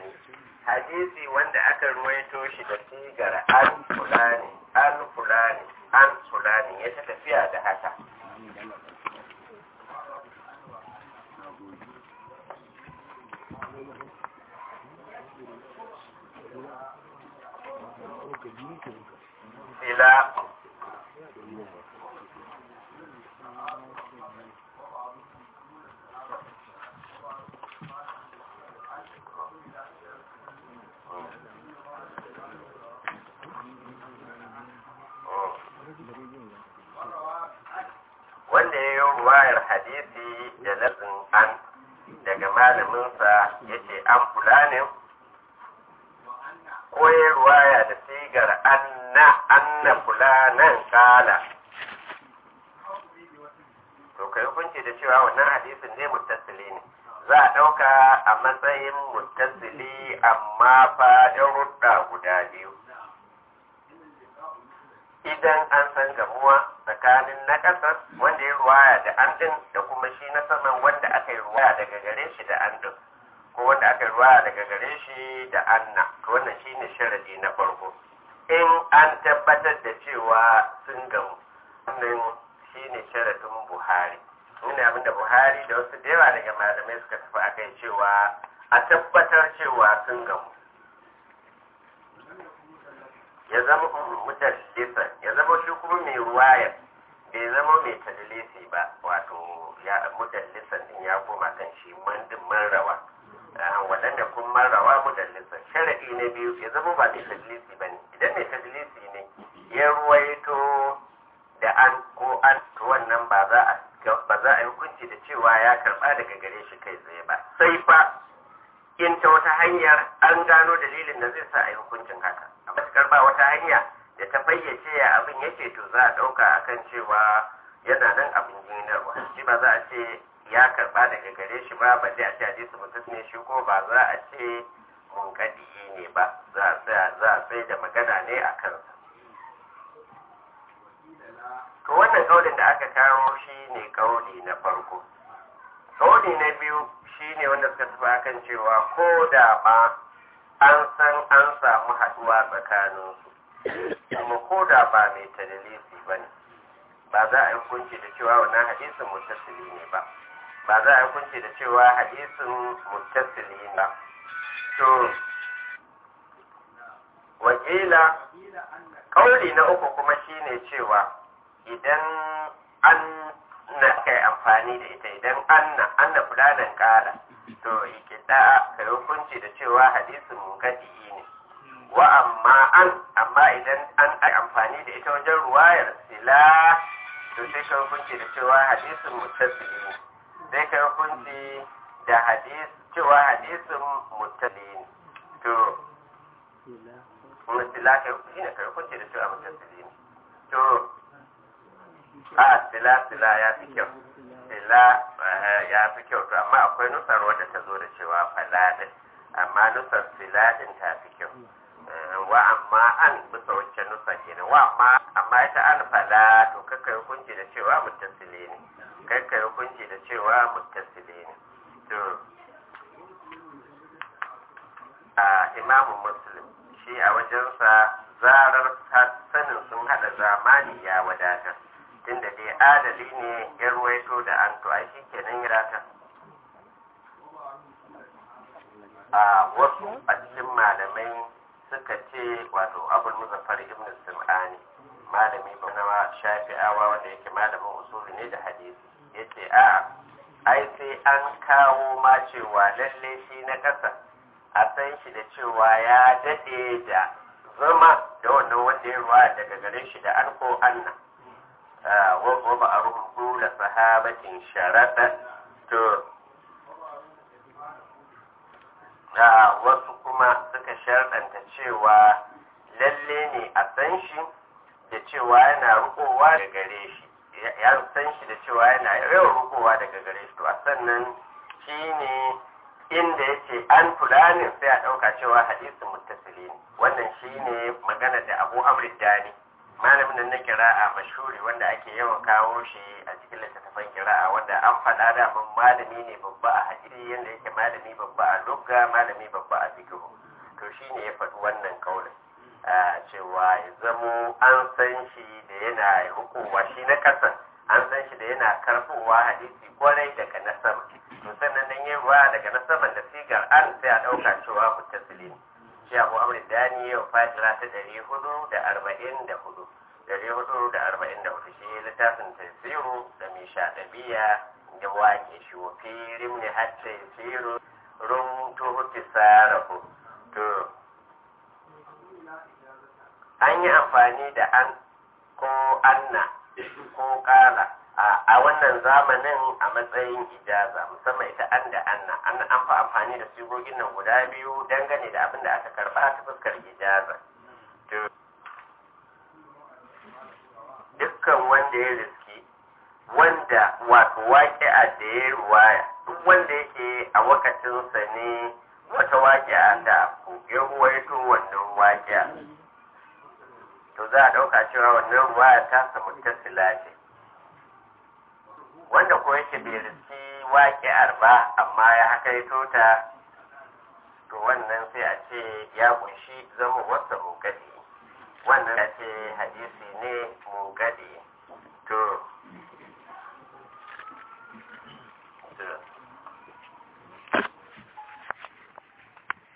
hadisi wanda aka ruwaito shi da sigar an fulani an fulani an fulani ya ta tafiya da haka ila wanda ya yi ruwayar hadisi da lafin an daga malaminsa ya ce an fulanin ko ya ruwaya da sigar anna anna fulanan kala to kai hukunci da cewa wannan hadisin ne muttasili ne za a ɗauka a matsayin muttasili amma fa rudda guda biyu idan an san gamuwa tsakanin na ƙasar wanda ya ruwaya da an ɗin da kuma shi na saman wanda aka yi ruwaya daga gare shi da an ɗin ko wanda aka yi ruwaya daga gare shi da anna to wannan shi ne sharadi na farko in an tabbatar da cewa sun gamu wannan shi ne sharadin buhari ne abin da buhari da wasu da yawa daga malamai suka tafi a kai cewa a tabbatar cewa sun gamu ya zama mutallisa ya zama shi kuma mai ruwayar bai zama mai tadlisi ba wato ya mudallisan din ya koma kan shi mandin marrawa waɗanda kun marrawa mudallisan sharaɗi na biyu ya zama ba mai tadlisi ba ne idan mai tadlisi ne ya ruwaito da an ko an to wannan ba za a ba za a yi hukunci da cewa ya karɓa daga gare shi kai tsaye ba sai fa in ta wata hanyar an gano dalilin da zai sa a yi hukuncin haka a matuƙar ba wata hanya da ta fayyace ya abin yake to za a ɗauka akan cewa yana nan abin jinarwa shi ba za a ce ya karɓa daga gare shi ba ba a ce hadisi mutum ne shi ko ba za a ce munkadi ne ba za a tsaye da magana ne a kansa to wannan kaulin da aka kawo shi ne kauli na farko kauli na biyu shi ne wanda suka tafi akan cewa ko da ma an san an samu haɗuwa tsakaninsu kuma ko da ba mai tadalisi ba ne ba za a yi hukunci da cewa wannan hadisin mutasili ne ba ba za a yi hukunci da cewa hadisin mutasili ne ba to wakila kauli na uku kuma shine cewa idan an na kai amfani da ita idan anna anna fulanan kala to ikida kai hukunci da cewa hadisin munkadi ne wa amma an amma idan an ai amfani da ita wajen ruwayar sila to sai kai hukunci da cewa hadisin muttasili ne sai kai hukunci da hadis cewa hadisin muttasili ne to sila kai hukunci ne kai hukunci da cewa muttasili ne to a sila sila ya fi kyau sila ya fi kyau to amma akwai nusar wadda ta zo da cewa faladin amma nusar sila din ta fi kyau wa amma an bisa wacce nusa kenan wa amma amma ita an fala to kakkai hukunci da cewa muttasile ne kakkai hukunci da cewa muttasile ne to a imamu muslim shi a wajensa zarar sanin sun hada zamani ya wadatar tunda dai adali ne ya ruwaito da an to ai shi kenan ya rata a wasu a cikin malamai suka ce wato abul muzaffar ibn sim'ani malami ba na shafi'awa wanda yake malamin usuli ne da hadisi yace a ai sai an kawo ma cewa lalle shi na kasa a san shi da cewa ya dade da zama da wannan wanda ya ruwa daga gare shi da an ko anna wa ba a rubutu da sahabatin sharaɗa to da wasu kuma suka sharɗanta cewa lalle ne a san shi da cewa yana rukowa daga gare shi ya san shi da cewa yana yawan rukowa daga gare shi to a sannan shi ne inda ya ce an fulanin sai a ɗauka cewa hadisin muttasili ne wannan shi ne magana da abu amri dani malamin nan na kira'a mashuri wanda ake yawan kawo shi a cikin littattafan kira'a wanda an faɗa da mun malami ne babba a hadisi yanda yake malami babba a lugga malami babba a fiqh cewa ya zamo an san shi da yana rukowa shi na ƙasa an san shi da yana karfowa hadisi kwarai daga na sama to sannan nan yin ruwa daga na saman da sigar an sai a ɗauka cewa mutasili ne shi abu amri dani yau fatira ta ɗari hudu da arba'in da hudu ɗari hudu da arba'in da hudu shi littafin tasiru da mai shaɗabiya da wake shi wa firim ne har tasiru rum tuhu tisarahu to an yi amfani da an ko anna ko kala a wannan zamanin a matsayin ijaza musamman ita an da anna an an fi amfani da sigogin nan guda biyu dangane da abin da aka karba ta fuskar ijaza dukkan wanda ya riski wanda wato waƙi'a da ya ruwaya duk wanda yake a wakacinsa ne wata waƙi'a da ya ruwaito wannan waƙi'a to za a ɗauka cewa wannan ruwaya ta samu tasila ce wanda ko yake bai riski waƙi'ar ba amma ya hakaito ta to wannan sai a ce ya kunshi zama wasa mugadi wannan ya ce hadisi ne mugadi